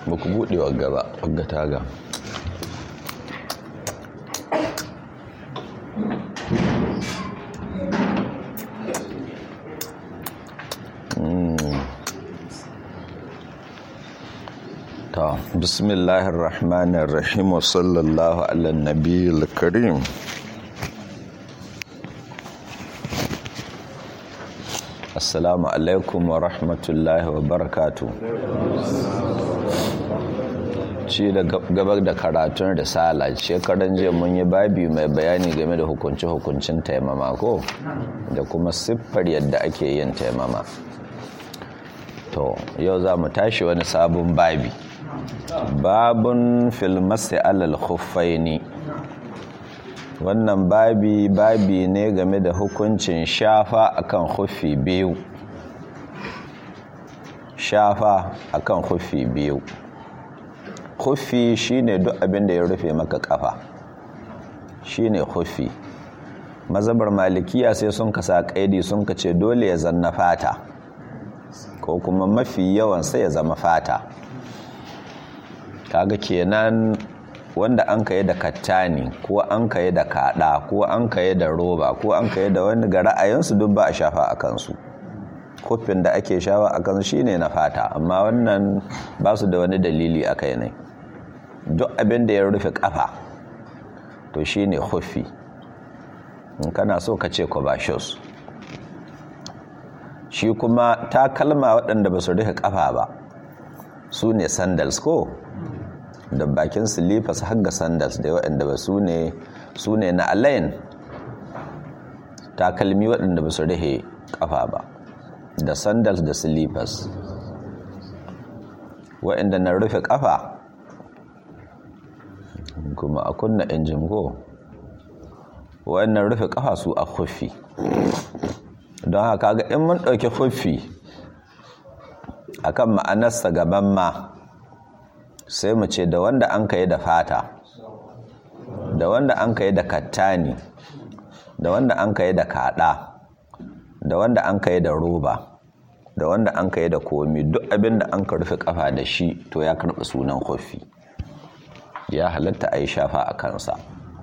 ba ku buɗe wagga ba wagga taga ta bismillahir rahmanir rahim wa sallallahu ala nabiyil karim assalamu alaikum wa rahmatullahi wa barakatu ci da gabar da karatun risala shekaran jiya mun yi babi mai bayani game da hukunci-hukuncin taimama ko da kuma siffar yadda ake yin taimama to yau za mu tashi wani sabon babi babun filmasi alal khuffaini wannan babi babi ne game da hukuncin shafa akan khuffi biyu shafa akan khuffi biyu khuffi shine duk abin da ya rufe maka kafa shine khuffi mazabar malikiya sai sun kasa kaidi sun kace dole ya zanna fata ko kuma mafi yawan sai ya zama fata kaga kenan wanda an kaye da kattani ko an kaye da kada ko an kaye da roba ko an kaye da wani ga ra'ayinsu duk ba a shafa a kansu kofin da ake shafa a kansu shine na fata amma wannan ba su da wani dalili a kai ne duk abin da ya rufe kafa to shine kofi in kana so ka ce shos shi kuma takalma waɗanda ba su rufe kafa ba su ne sandals ko da bakin slippers har ga sandals da waɗanda ba su ne su ne na alain takalmi waɗanda ba su rihe ƙafa ba da sandals da slippers waɗanda na rufe ƙafa kuma a kunna injin go waɗannan rufe ƙafa su a kufi don haka ga in mun ɗauki kufi akan ma'anarsa gaban ma sai mu ce da wanda an ka yi da fata da wanda an ka yi da kattani da wanda an ka yi da kada da wanda an ka yi da roba da wanda an ka yi da komi duk abin da an ka rufe kafa da shi to ya karɓi sunan kofi ya halatta a yi shafa a kansa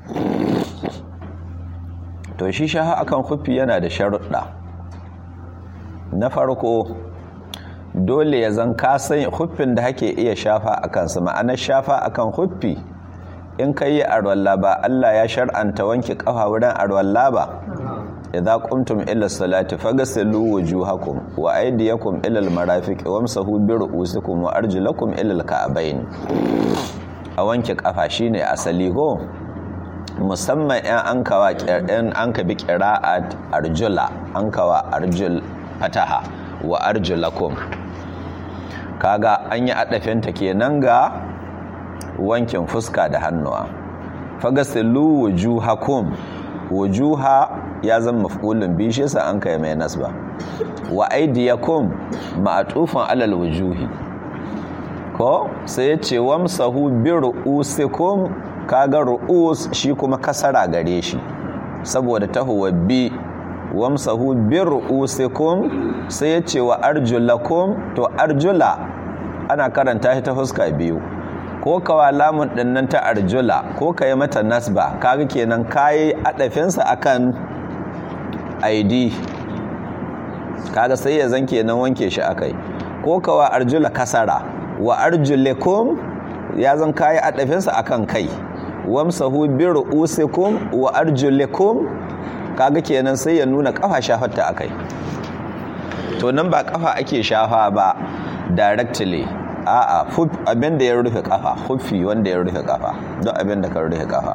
to shi shafa akan kofi yana da sharuɗa na farko dole ya zan kasan huffin da hake iya shafa a kansa ma'anar shafa a kan huffi in ka yi arwalla ba Allah ya shar'anta wanke kafa wurin arwalla ba idza qumtum ila salati faghsilu wujuhakum wa aydiyakum ila almarafiq wamsahu bi ru'usikum wa arjulakum ila alka'bayn a wanke kafa shine asali go musamman yan an kawa yan an ka bi qira'at arjula an kawa arjul fataha wa arjulakum kaga an yi adafinta kenan ga wankin fuska da hannuwa fagasilu wujuhakum wujuha ya zama maf'ulun bi shi sa an kai mai nasba wa aydiyakum ma'tufan alal wujuhi ko sai ya ce wamsahu bi ru'usikum kaga ru'us shi kuma kasara gare shi saboda tahuwa bi wamsahu bir ru'usikum sai ya ce wa arjulakum to arjula ana karanta shi ta fuska biyu ko kawa lamun dinnan ta arjula ko kai mata nasba kaga kenan kai adafinsa akan id kaga sai ya zan kenan wanke shi akai ko kawa arjula kasara wa arjulikum ya zan kai adafinsa akan kai wamsahu bir ru'usikum wa arjulikum kaga kenan sai ya nuna kafa shafarta akai to nan ba kafa ake shafa ba directly a'a abin da ya rufe kafa huffi wanda ya rufe kafa don abin da ka rufe kafa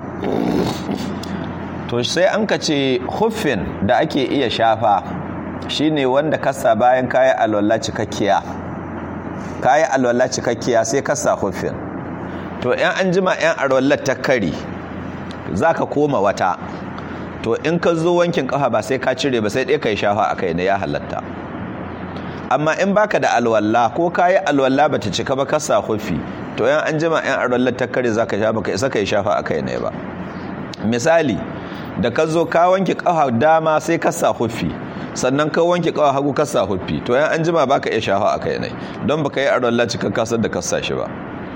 to sai an ka ce huffin da ake iya shafa shine wanda kasa bayan kayi alwala cikakkiya kayi alwala cikakkiya sai kasa huffin to yan an jima yan alwallar ta kari zaka koma wata to in ka zo wankin kafa ba sai ka cire ba sai ɗaya ka yi shafa a kai na ya halatta amma in baka da alwalla ko ka yi alwalla ba ta cika ba ka sa hufi to yan an jima yan alwallar ta kare za ka sha ba ka isa ka yi shafa a kai ne ba misali da ka zo ka wanke kafa dama sai ka sa hufi sannan ka wanke kafa hagu ka sa hufi to yan an jima baka iya shafa a kai ne don baka yi alwalla cika kasar da ka sa shi ba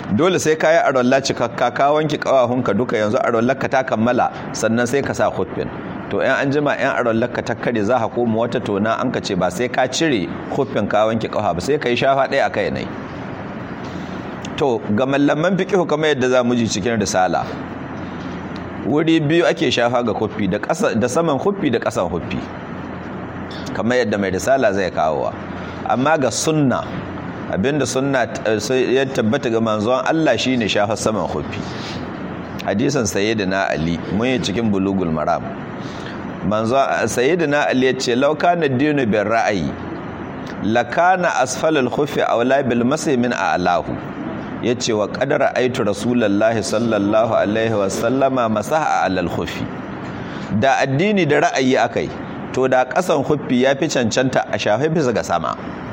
dole sai ka yi arwallah cikakka ka wanke kawahunka duka yanzu arwallarka ta kammala sannan sai ka sa huffin to yan an jima yan arwallarka ta kare za ka koma wata tona an ka ce ba sai ka cire huffin ka wanke kawa ba sai ka yi shafa ɗaya a kai ne to ga mallaman fiqihu kamar yadda za mu ji cikin risala wuri biyu ake shafa ga huffi da saman huffi da ƙasan huffi kamar yadda mai risala zai kawowa amma ga sunna abinda sunna ya tabbata ga manzon Allah shine shafa saman huffi hadisin sayyidina ali mun yi cikin bulugul maram manzon sayyidina ali yace law kana dinu bir ra'ayi lakana asfalul khuffi awla bil masih min a'lahu yace wa qadara aitu rasulullahi sallallahu alaihi wa sallama masaha alal khuffi da addini da ra'ayi akai to da kasan khuffi yafi cancanta a shafe bisa ga sama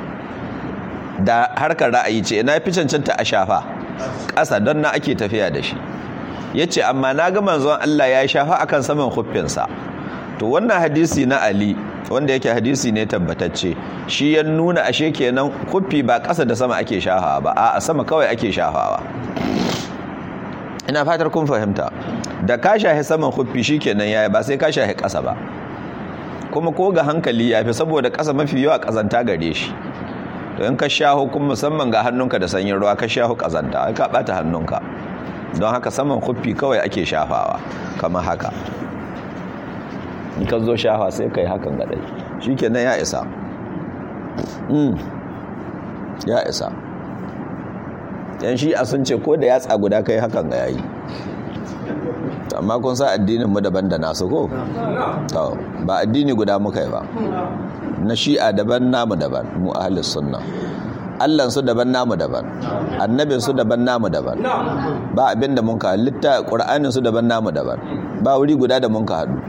da harkar ra'ayi ce ina fi cancanta a shafa ƙasa don na ake tafiya da shi ya ce amma na ga manzon Allah ya shafa akan saman huffinsa to wannan hadisi na Ali wanda yake hadisi ne tabbatacce shi ya nuna ashe kenan huffi ba ƙasa da sama ake shafawa ba a sama kawai ake shafawa ina fatar kun fahimta da ka shahi saman huffi shi kenan yaya ba sai ka shahi ƙasa ba kuma ko ga hankali ya fi saboda ƙasa mafi yawa ƙazanta gare shi to in ka shaho kuma musamman ga hannunka da sanyin ruwa ka shaho kazanta ai ka bata hannunka don haka saman kuffi kawai ake shafawa kamar haka in ka zo shafa sai kai hakan ga dai shikenan ya isa mm ya isa yan shi a sun ce ko da yatsa guda kai hakan ga yayi amma kun sa addinin mu daban da nasu ko to ba addini guda muka yi ba na shi'a daban namu daban mu ahlus sunna Allah su daban namu daban annabin su daban namu daban ba abin da mun ka litta qur'anin su daban namu daban ba wuri guda da mun ka hadu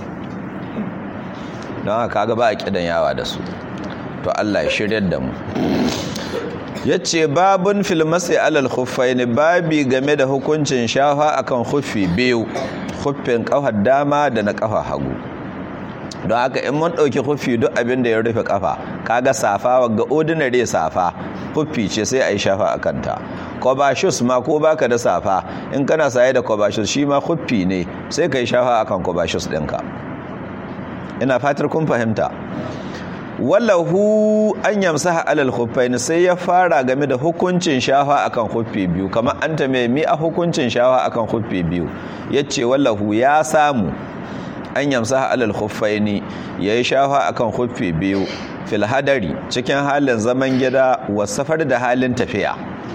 don haka kaga ba a kidan yawa da su to Allah ya shiryar da mu yace babun fil masai alal khuffaini babi game da hukuncin shafa akan khuffi biyu khuffin kafar dama da na kafa hagu don haka in mun ɗauki huffi duk abin da ya rufe kafa kaga safa ga ordinary safa huffi ce sai a yi shafa a kanta kobashus ma ko baka da safa in kana saye da kobashus shi ma huffi ne sai ka yi shafa a kan kobashus ɗinka ina fatar kun fahimta wallahu an yamsa alal huffaini sai ya fara game da hukuncin shafa akan huffi biyu kamar an ta mai mi a hukuncin shafa akan huffi biyu yace wallahu ya samu an yamsa alal khuffaini yayi shafa akan khuffi biyu fil hadari cikin halin zaman gida wa safar da halin tafiya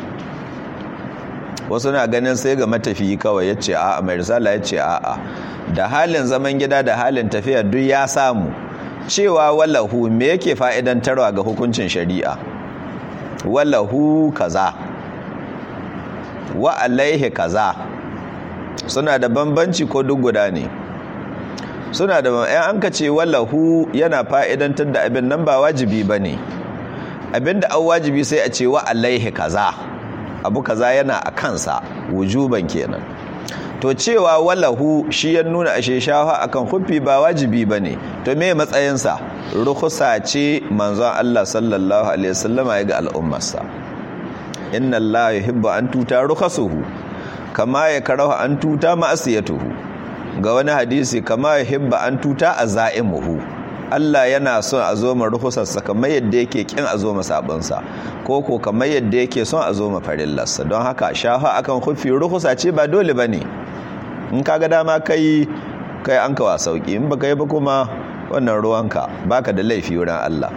wasu na ganin sai ga matafiyi kawai yace a mai risala yace a a da halin zaman gida da halin tafiya duk ya samu cewa wallahu me yake fa'idantarwa ga hukuncin shari'a wallahu kaza wa alaihi kaza suna da bambanci ko duk guda ne suna da yan an ka ce wallahu yana fa'idantar da abin nan ba wajibi ba ne abin da an wajibi sai a ce wa alaihi kaza abu kaza yana a kansa wujuban kenan to cewa wallahu shi ya nuna ashe shafa akan huffi ba wajibi ba ne to me matsayinsa rukusa ce manzon Allah sallallahu alaihi wasallama ya ga al'ummarsa inna Allah yuhibbu an tuta rukasuhu kama ya karahu an tuta ma'asiyatuhu ga wani hadisi kama ya hibba an tuta a za'imuhu Allah yana son a zo ma ruhusarsa kamar yadda yake kin a zo ma sabonsa ko ko kamar yadda yake son a zo ma farillarsa don haka shafa akan hufi ruhusa ce ba dole ba ne in kaga dama kai kai an kawa sauki in baka yi ba kuma wannan ruwanka baka da laifi wurin Allah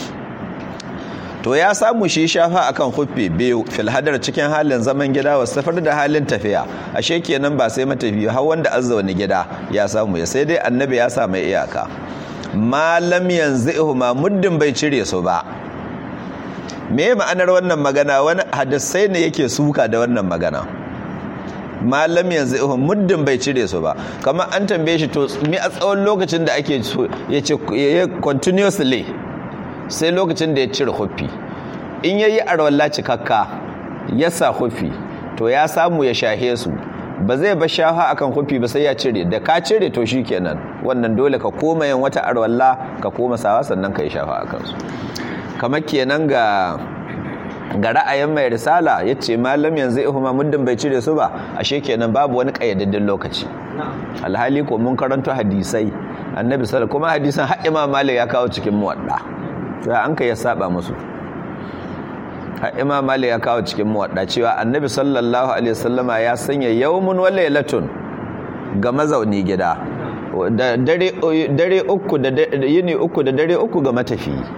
to ya samu shi shafa akan huffi biyu fil hadar cikin halin zaman gida wa safar da halin tafiya ashe kenan ba sai matafiya har wanda azza wani gida ya samu ya sai dai annabi ya sa mai iyaka malam yanzu ma muddin bai cire su ba me ma'anar wannan magana wani hadisai ne yake suka da wannan magana malam yanzu ihun muddin bai cire su ba kamar an tambaye shi to mi a tsawon lokacin da ake ya ce continuously sai lokacin da ya cire huffi in yayi arwalla cikakka ya sa huffi to ya samu ya shahe su ba zai ba shafa akan huffi ba sai ya cire da ka cire to kenan wannan dole ka koma yin wata arwalla ka koma sawa sannan ka yi shafa akan su kamar kenan ga ga ra'ayin mai risala ya ce malam yanzu ihuma muddin bai cire su ba ashe kenan babu wani ƙayyadaddin lokaci alhali ko mun karanto hadisai annabi sallallahu kuma hadisan har imam malik ya kawo cikin muwadda sai an kai ya saba musu har imam malik ya kawo cikin muwadda cewa annabi sallallahu alaihi wasallama ya sanya yawmun wa laylatun ga mazauni gida da dare dare uku da yini uku da dare uku ga matafiyi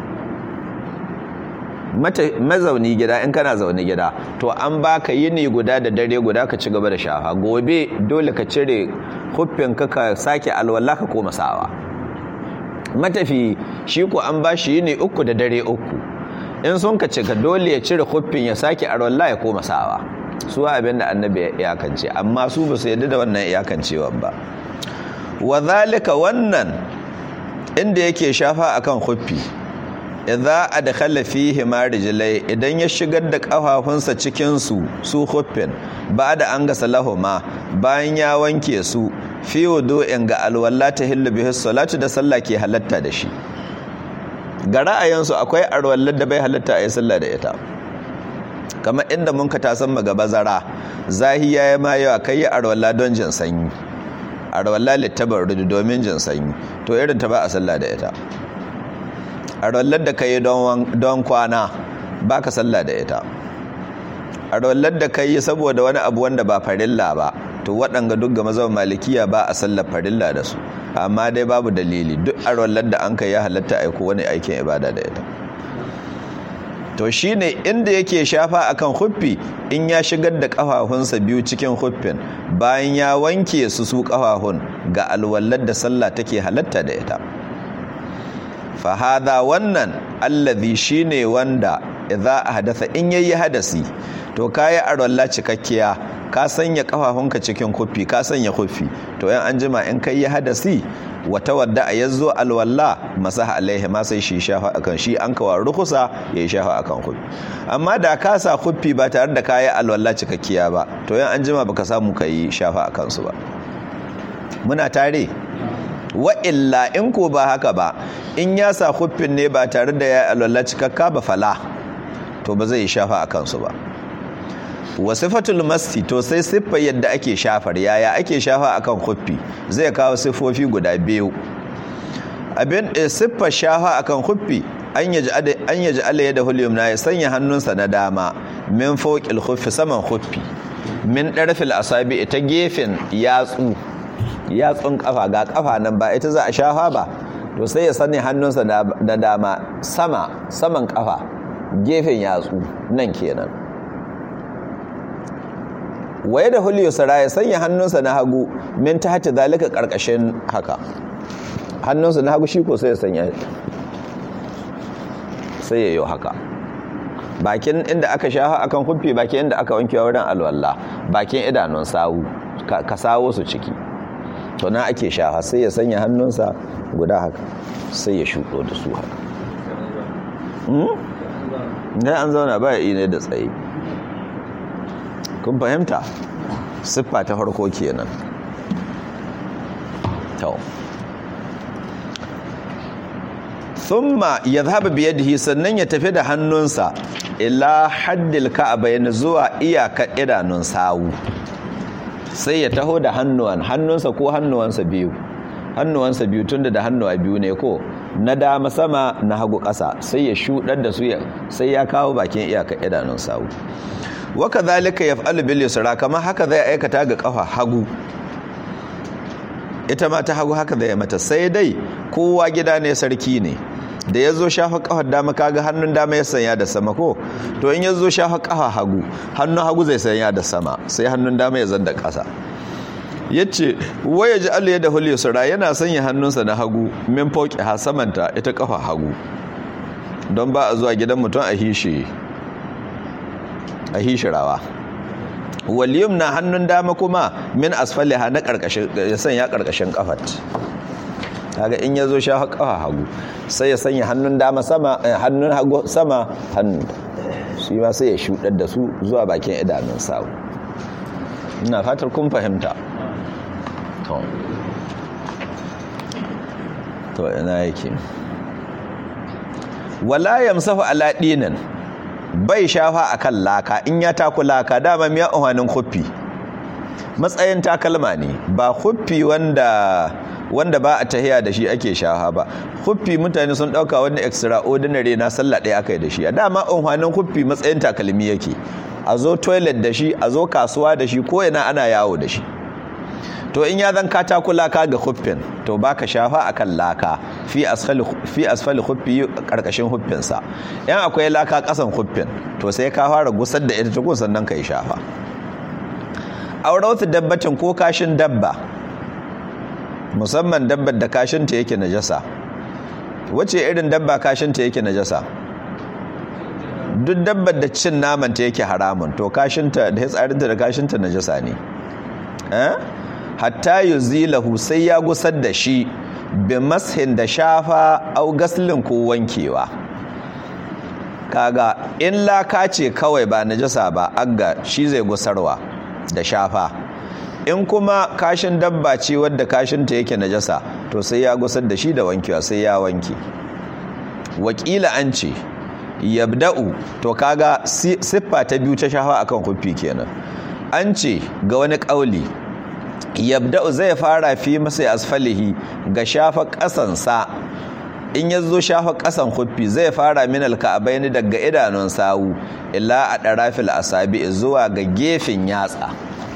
mazauni gida in kana zaune gida to an baka yini guda da dare guda ka ci gaba da shafa gobe dole ka cire huffin ka ka sake alwala ka koma sawa matafi shi ko an ba shi yini uku da dare uku in sun ka cika dole ya cire huffin ya sake alwala ya koma sawa su abin da annabi ya iyakance amma su ba su yadda da wannan iyakancewa ba wa zalika wannan inda yake shafa akan huffi idza adkhala fihi marijlai idan ya shigar da kafafunsa cikin su su huffin da an gasa lahuma bayan ya wanke su fi wudu'in ga alwala ta hillu bihi salatu da sallah ke halatta da shi ga ra'ayinsu akwai alwallar da bai halatta a yi sallah da ita kamar inda mun ka tasan magaba zara zahiya ya ma yawa kai yi alwala don jin sanyi alwala littabar rudu domin jin sanyi to irin ta ba a sallah da ita a rollar da ka yi don kwana ba ka sallah da ita a rollar da ka yi saboda wani abu wanda ba farilla ba to waɗanga duk ga mazan malikiya ba a sallar farilla da su amma dai babu dalili duk a rollar da an ka ya halatta aiko wani aikin ibada da ita to shi ne inda yake shafa akan huffi in ya shigar da ƙafafunsa biyu cikin huffin bayan ya wanke su su ƙafafun ga alwallar da sallah take halatta da ita fahada wannan allazi shine wanda idza ahdatha in yayi hadasi to kai arwalla cikakkiya ka sanya kafafunka cikin kuffi ka sanya kuffi to yan anjima in kai ya hadasi wata wadda a yazo alwalla masaha alaihi ma sai shi shafa akan shi an kawa rukusa yayi shafa akan kuffi amma da ka sa kuffi ba tare da kai alwalla cikakkiya ba to yan anjima baka samu kai shafa akan su ba muna tare wa illa in ko ba haka ba in ya sa huffin ne ba tare da ya alwala cikakka ba fala to ba zai shafa a kansu ba wa sifatul masti to sai siffar yadda ake shafar yaya ake shafa akan huffi zai kawo siffofi guda biyu abin siffar shafa akan huffi an yaji an yaji Allah da hulyum na ya sanya hannunsa na dama min fawqil huffi saman huffi min darfil asabi ta gefen yatsu yatsun kafa ga kafa nan ba ita za a shafa ba to sai ya sani hannunsa da dama sama saman kafa gefen yatsu nan kenan waye da huliyo sara ya sanya hannunsa na hagu min ta hata zalika karkashin haka hannunsa na hagu shi ko sai ya sanya sai ya yi haka bakin inda aka shafa akan kufi bakin inda aka wanke wurin alwala bakin idanun sawu ka sawo su ciki to na ake shafa sai ya sanya hannunsa guda haka sai ya shuɗo da su haka ne an zauna ba ya ne da tsaye kun fahimta siffa ta farko kenan to thumma yadhhabu bi yadihi sannan ya tafi da hannunsa ila haddil ka'bayn zuwa iyaka idanun sawu sai ya taho da hannuwan hannunsa ko hannuwansa biyu hannuwansa biyu tunda da hannuwa biyu ne ko na dama sama na hagu ƙasa sai ya shuɗar da su sai ya kawo bakin iyaka idanun sawu waka zalika yaf'alu bil yusra kamar haka zai aikata ga kafa hagu ita ma ta hagu haka zai mata sai dai kowa gida ne sarki ne da ya zo shafa kafar dama kaga hannun dama ya sanya da sama ko to in ya zo shafa kafa hagu hannun hagu zai sanya da sama sai hannun dama ya zanda ƙasa ya ce waya ji alu ya da hul yusra yana sanya hannunsa na hagu min fauki ha samanta ita kafa hagu don ba a zuwa gidan mutum a hishe a hishirawa waliyum na hannun dama kuma min asfaliha na karkashin ya sanya karkashin kafat kaga in yazo sha kafa hagu sai ya sanya hannun dama sama hannun hagu sama hannu shi ma sai ya shudar da su zuwa bakin idanun sawu ina fatar kun fahimta to to ina yake wala yamsahu ala dinan bai shafa akan laka in ya taku laka dama miya umarnin huffi matsayin takalma ne ba huffi wanda wanda ba a tahiya da shi ake shafa ba huffi mutane sun dauka wani extraordinary na sallah ɗaya aka yi da shi a dama umarnin huffi matsayin takalmi yake a zo toilet da shi a zo kasuwa da shi ko ina ana yawo da shi to in ya zan katako laka ga huffin to baka shafa akan laka fi asfali fi asfali huffi karkashin huffin sa yan akwai laka kasan huffin to sai ka fara gusar da ita tukun sannan kai shafa aurautu dabbatin ko kashin dabba musamman dabbar da kashin ta yake najasa wace irin dabba kashin ta yake najasa duk dabbar da cin naman ta yake haramun to kashinta da hitsarinta da kashinta najasa ne eh hatta yuzilahu sai ya gusar da shi bi mashin da shafa au gaslin ko wankewa kaga in laka ce kawai ba najasa ba agga shi zai gusarwa da shafa in kuma kashin dabba ce wadda kashinta yake najasa to sai ya gusar da shi da wankewa sai ya wanke wakila an ce yabda'u to kaga siffa ta biyu ta shafa akan kufi kenan an ce ga wani kauli yabda'u zai fara fi masa asfalihi ga shafa kasansa in ya zo shafa kasan huffi zai fara min alka'abaini daga idanun sawu illa a ɗarafil asabi zuwa ga gefen yatsa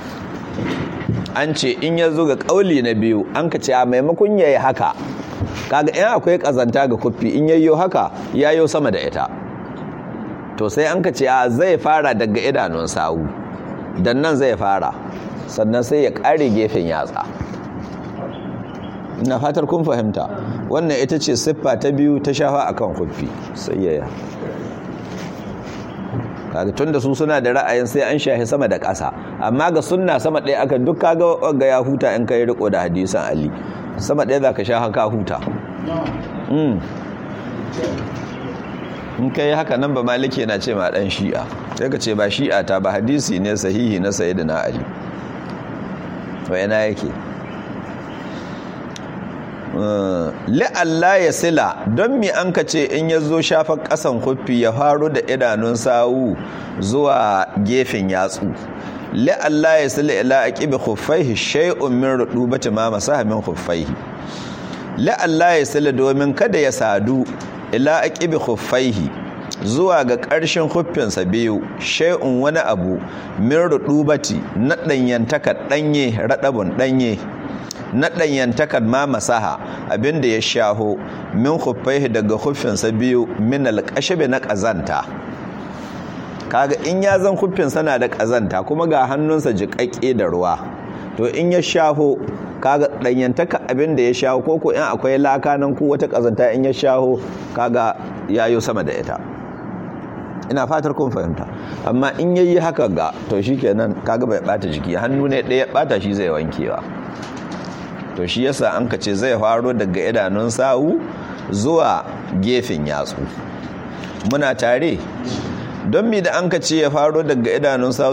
an ce in ya zo ga ƙauli na biyu an ka ce a maimakon ya yi haka kaga in akwai ƙazanta ga huffi in yayyo haka ya yi sama da ita to sai an ka ce a zai fara daga idanun sawu dan nan zai fara sannan sai ya ƙare gefen yatsa ina fatar kun fahimta wannan ita ce siffa ta biyu ta shafa akan huffi sai yaya kaga tunda su suna da ra'ayin sai an shahi sama da ƙasa amma ga sunna sama ɗaya aka duk kaga ga ya huta in kai riko da hadisan Ali sama ɗaya zaka sha haka huta in kai haka nan ba maliki yana ce ma dan shi'a sai ka ce ba shi'a ta ba hadisi ne sahihi na sayyidina Ali wayana yake la'alla ya sila don mi an ka ce in ya zo shafa ƙasan huffi ya faru da idanun sawu zuwa gefen yatsu la'alla ya sila ila a ƙibi huffaihi shai'un min ruɗubati ma masaha min huffaihi la'alla ya sila domin kada ya sadu ila a ƙibi huffaihi zuwa ga ƙarshen huffinsa biyu shai'un wani abu min ruɗubati na ɗanyantaka ɗanye raɗabun ɗanye na ɗanyantakar ma masaha abinda ya shaho min huffaihi daga huffinsa biyu min alƙashabe na ƙazanta kaga in ya zan huffinsa na da ƙazanta kuma ga hannunsa jiƙaƙƙe da ruwa to in ya shaho kaga ɗanyantaka abinda ya shaho ko ko in akwai laka nan ko wata ƙazanta in ya shaho kaga yayo sama da ita ina fatar kun fahimta amma in yayi haka ga to shikenan kaga bai bata jiki hannu ne ɗaya bata shi zai wankewa to shi yasa an ka ce zai faro daga idanun sawu zuwa gefen yatsu muna tare don mi da an ka ce ya faro daga idanun sawu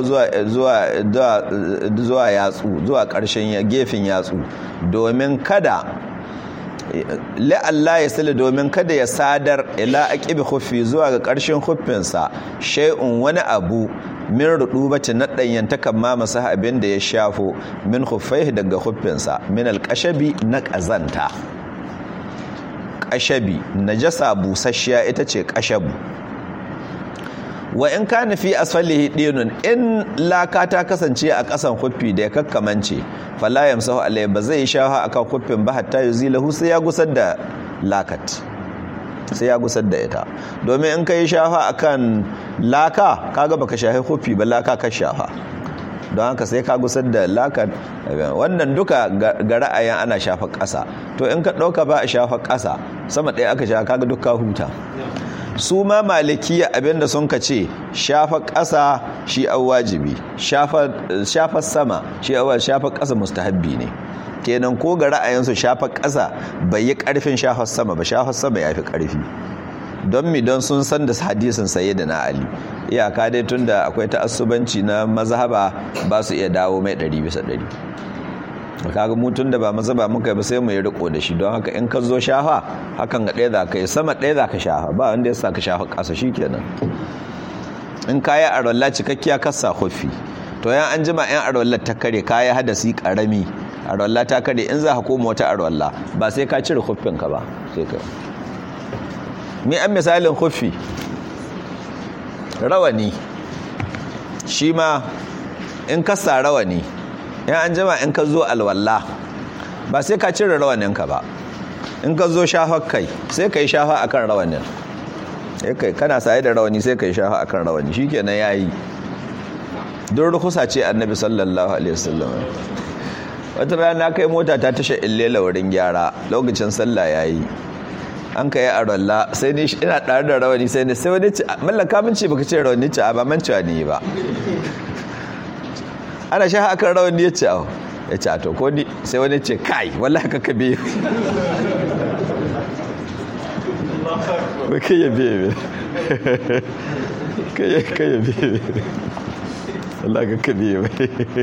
zuwa yatsu zuwa ƙarshen gefen yatsu domin kada la'alla ya sila domin kada ya sadar ila aqibi khuffi zuwa ga ƙarshen khuffinsa shay'un wani abu min rudubati na ɗanyantakan ma masu abin da ya shafo min huffaihi daga huffinsa min alƙashabi na ƙazanta ƙashabi najasa busasshiya ita ce ƙashabu wa in ka nufi asfalihi ɗinun in laka ta kasance a ƙasan huffi da ya kakkamance fala yamsahu alai ba zai shafa akan huffin ba hatta yuzilahu sai ya gusar da lakat sai ya gusar da ita domin in ka yi shafa akan laka kaga baka shafi hufi ba laka ka shafa don haka sai ka gusar da laka wannan duka ga ra'ayin ana shafa ƙasa to in ka ɗauka ba a shafa ƙasa sama ɗaya aka shafa kaga duk ka huta su ma malikiya abinda sun ka ce shafa ƙasa shi an wajibi shafa sama shi an shafa ƙasa mustahabbi ne kenan ko ga ra'ayinsu shafa ƙasa bai yi ƙarfin shafar sama ba shafar sama ya fi ƙarfi don mi don sun san da hadisin saye da na ali iyaka dai tun da akwai ta'assubanci na mazhaba ba su iya dawo mai ɗari bisa ɗari kaga mutum da ba mazhaba muka ba sai mu yi riko da shi don haka in ka zo shafa hakan ga ɗaya za ka yi sama ɗaya za ka shafa ba wanda ya sa ka shafa ƙasa shi kenan in kaya arwalla cikakkiya kasa hufi to yan an jima yan arwallar ta kare kaya hadasi karami arwalla ta kare in za ka koma wata arwalla ba sai ka cire hufinka ba sai ka mi an misalin hufi rawani shi ma in ka sa rawani yan an jima in ka zo alwalla ba sai ka cire rawaninka ba in ka zo shafar kai sai ka yi shafa akan rawanin kai kana saye da rawani sai ka yi shafa akan rawani shikenan yayi don rukusa ce annabi sallallahu alaihi wasallam wata rana kai mota ta tashe illela wurin gyara lokacin sallah yayi an kai arwalla sai ni ina tare da rawani sai ni sai wani ce mallaka min ce baka ce rawani ce a ba man cewa ni ba ana shafa akan rawani ya ce ya ce a to ko ni sai wani ce kai wallahi ka kabe ba kai ya biye kai ya biye Allah ka kabe ba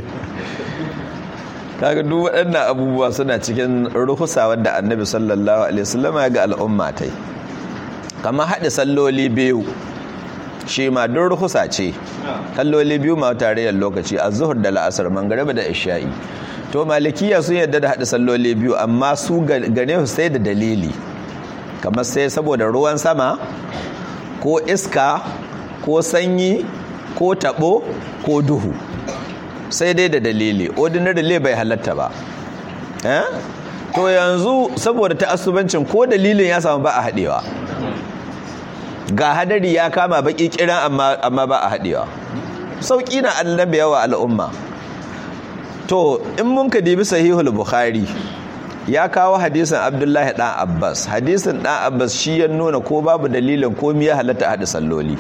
kaga duk waɗannan abubuwa suna cikin ruhusa wanda annabi sallallahu alaihi wasallam ya ga al'umma tai kamar haɗe salloli biyu shi ma duk ruhusa ce salloli biyu ma tarayyar lokaci a zuhur da la'asar mangariba da isha'i to malikiya sun yadda da haɗe salloli biyu amma su gane su sai da dalili kamar sai saboda ruwan sama ko iska ko sanyi ko taɓo ko duhu sai dai da dalili ordinary bai halatta ba to yanzu saboda ta'assubancin ko dalilin ya samu ba a haɗewa ga hadari ya kama baki kiran amma ba a haɗewa sauƙi na annabi yawa al'umma to in mun ka dibi sahihul bukhari ya kawo hadisin abdullahi dan abbas hadisin dan abbas shi ya nuna ko babu dalilin komi ya halatta haɗa salloli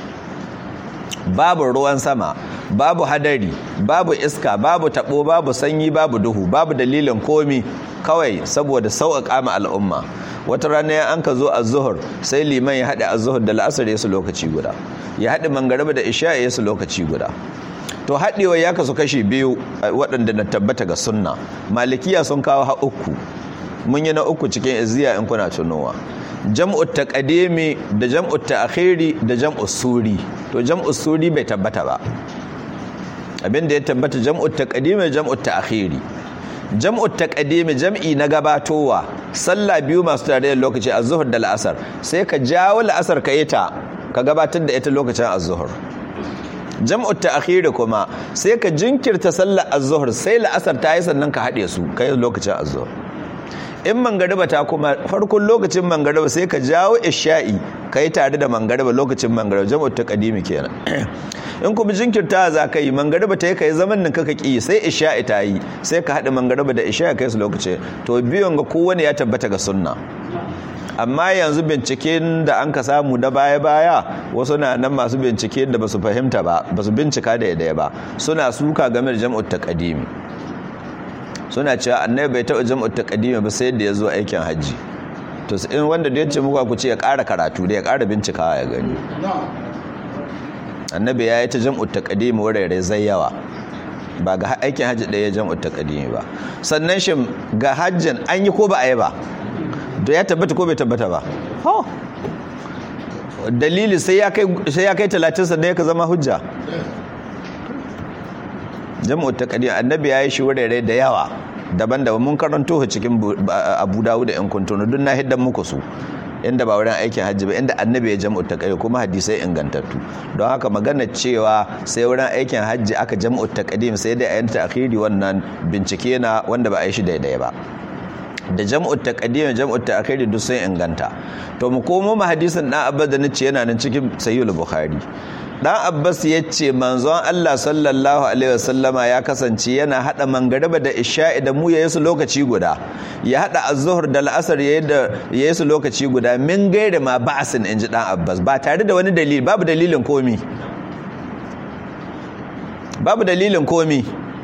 babu ruwan sama babu hadari babu iska babu tabo babu sanyi babu duhu babu dalilin komi kawai saboda sauƙaƙa ma al'umma wata rana ya an ka zo a zuhur sai liman ya haɗe a zuhur da la'asar ya su lokaci guda ya haɗe mangariba da isha ya su lokaci guda to haɗewa ya kasu kashi biyu waɗanda na tabbata ga sunna malikiya sun kawo ha uku mun yi na uku cikin iziya in kuna tunowa jam'ut taqdimi da jam'ut ta'khiri da jam'us suri to jam'us suri bai tabbata ba abinda ya tabbata jam'ut taqdimi da jam'ut ta'khiri jam'ut taqdimi jam'i na gabatowa sallah biyu masu tare da lokaci az-zuhr da al-asr sai ka jawo al-asr ka ita ka gabatar da ita lokacin az-zuhr jam'ut ta'khiri kuma sai ka jinkirta sallar az-zuhr sai al-asr ta yi sannan ka hade su kai lokacin az-zuhr in mangariba ta kuma farkon lokacin mangariba sai ka jawo isha'i ka yi tare da mangariba lokacin mangariba jam'ut ta kadimi kenan in kuma jinkirta za ka yi mangariba ta yi ka yi zaman nan kaka ki sai isha'i ta yi sai ka haɗa mangariba da isha'i kai su lokaci to biyon ga kowane ya tabbata ga sunna amma yanzu binciken da an ka samu da baya-baya wasu na nan masu bincike da ba su fahimta ba ba su bincika da yadda ba suna suka game da jam'ut ta kadimi suna cewa annabi bai taɓa jam'ut taqdimi ba sai da ya zo aikin hajji to in wanda da ya ce muku ku ce ya ƙara karatu da ya ƙara bincikawa ya gani annabi ya yi ta jam'ut taqdimi wurare zai yawa ba ga aikin hajji ɗaya jam'ut taqdimi ba sannan shi ga hajjin an yi ko ba a yi ba to ya tabbata ko bai tabbata ba dalili sai ya kai talatin sannan ya ka zama hujja jam'u taqdim annabi yayi shi wurare da yawa daban-daban mun karanto cikin Abu Dawud da yan kuntuno duk na hiddan muku su inda ba wurin aikin hajji ba inda annabi ya jam'u taqdim kuma hadisai ingantattu don haka magana cewa sai wurin aikin hajji aka jam'u taqdim sai dai ayin ta'khiri wannan bincike na wanda ba a yi shi daidai ba da jam'u taqdim jam'u ta'khiri duk sun inganta to mu komo mu hadisin dan abba da nace yana nan cikin sahihul bukhari dan abbas ya ce manzon allah sallallahu alaihi wasallama ya kasance yana hada mangariba da isha'i da mu ya yi su lokaci guda ya hada az-zuhr da al-asr ya yi su lokaci guda min gaire ma ba'sin inji dan abbas ba tare da wani dalili babu dalilin komi babu dalilin komi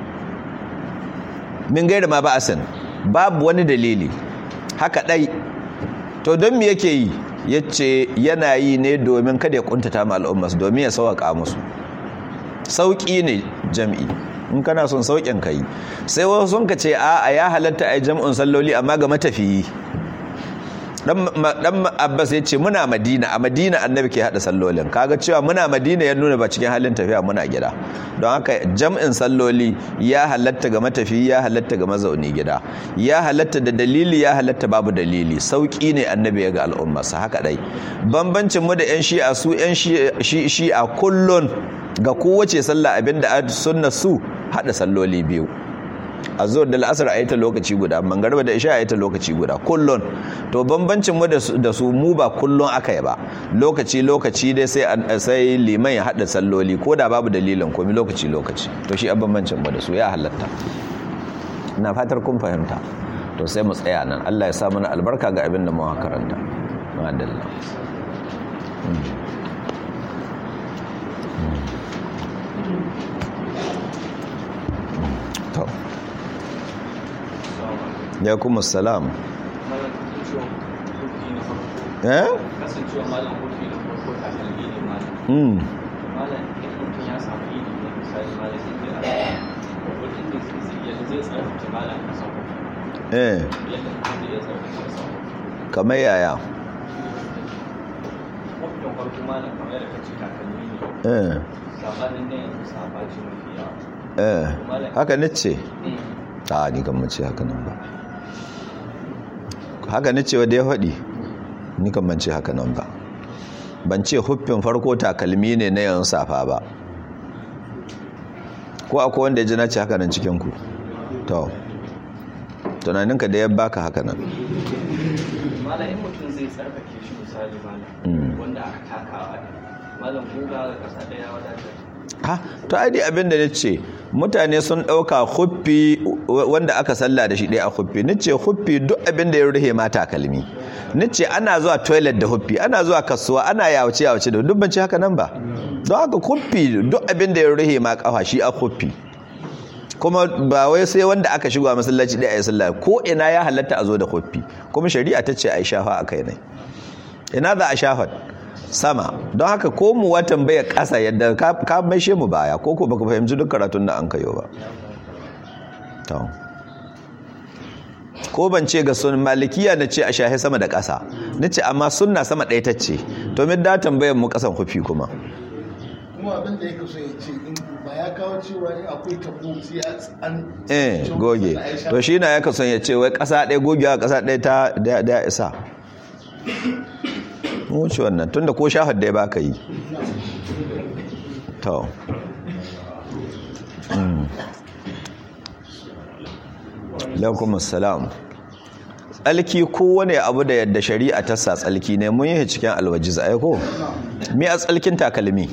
min gaire ma ba'sin babu wani dalili haka dai to don me yake yi ya ce yana yi ne domin kada ya kuntata ma al'ummas domin ya sauƙa musu sauƙi ne jam'i in kana son sauƙin ka yi sai wasu sun ka ce a a ya halatta a yi jam'un salloli amma ga matafiyi dan abbas ya ce muna madina a madina annabi ke hada sallolin kaga cewa muna madina ya nuna ba cikin halin tafiya muna gida don haka jam'in salloli ya halatta ga matafi ya halatta ga mazauni gida ya halatta da dalili ya halatta babu dalili sauki ne annabi ya ga al'ummarsa haka dai bambancin mu da yan shi'a su yan shi'a kullun ga kowace sallah abinda a sunna su hada salloli biyu a zuwa da la'asar a yi ta lokaci guda mangarba da isha a yi ta lokaci guda kullun to bambancin mu da su mu ba kullun aka yi ba lokaci lokaci dai sai sai liman ya hada salloli ko da babu dalilin komi lokaci lokaci to shi a bambancin mu da su ya halatta ina fatar kun fahimta to sai mu tsaya nan Allah ya sa mana albarka ga abin da mu karanta madalla to ya kuma salam eh kasancewa malam kurfi da farko ta kalbi ne malam mm malam in mutum ya samu idi ne misali malam sai zai a wajen da zai yadda zai tsarkake malam a samu eh yadda mutum zai tsarkake a samu kamar yaya mafiyan farko malam kamar yadda kace takalmi ne eh sabanin da yanzu sabaci mafi yawa eh haka nace Mm. a ni kan mace haka nan ba haka nace wanda ya faɗi ni kan mace haka nan ba ban ce huffin farko takalmi ne na yan safa ba ko akwai wanda ya ji na ce haka nan cikin ku to tunaninka da ya baka haka nan malam in mutum zai tsarkake shi misali Mm. malam wanda aka takawa ne malam goga ga kasa daya wadatar ha to ai dai abin da nace mutane sun dauka huffi wanda aka salla da shi dai a huffi nace huffi duk abin da ya ruhe ma takalmi nace ana zuwa toilet da huffi ana zuwa kasuwa ana yawace yawace da duk ban ce haka nan ba don haka huffi duk abin da ya ruhe ma kafa shi a huffi kuma ba wai sai wanda aka shigo a masallaci ɗaya ya sallah ko ina ya halatta a zo da huffi kuma shari'a ta ce a yi shafa a kai ne ina za a shafa sama don haka ko mu watan baya ƙasa yadda ka ka maishe mu baya ko ko baka fahimci duk karatun da an kayo ba to ko ban ce ga sun malikiya na ce a shahe sama da ƙasa na ce amma sunna sama ɗaya ta ce to min da tambayar mu ƙasan hufi kuma kuma abin da yake so ya ce in ba ya kawo cewa in akwai tabo sai an eh goge to shi na yaka son ya ce wai ƙasa ɗaya gogewa ƙasa ɗaya ta da da ya isa mu wuce wannan tunda ko shahar da ya baka yi to Mm. alaikum assalam tsalki kowane abu da yadda shari'a ta sa tsalki ne mun yi cikin alwajiz ai ko me a tsalkin takalmi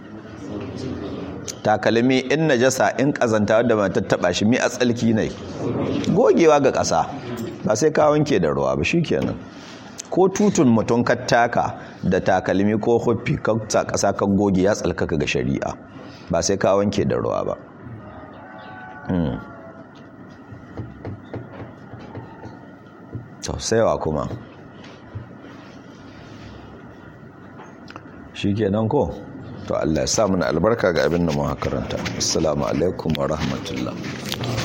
takalmi in najasa in kazanta wadda ba tattaba shi mi a tsalki ne gogewa ga ƙasa ba sai ka wanke da ruwa ba shikenan ko tutun mutum ka taka da takalmi ko huffi ka sa ƙasa ka goge ya tsalkaka ga shari'a ba sai ka wanke da ruwa ba Mm. to saiwa kuma shi kenan ko to Allah ya sa mana albarka ga abin da mu karanta assalamu alaikum wa rahmatullah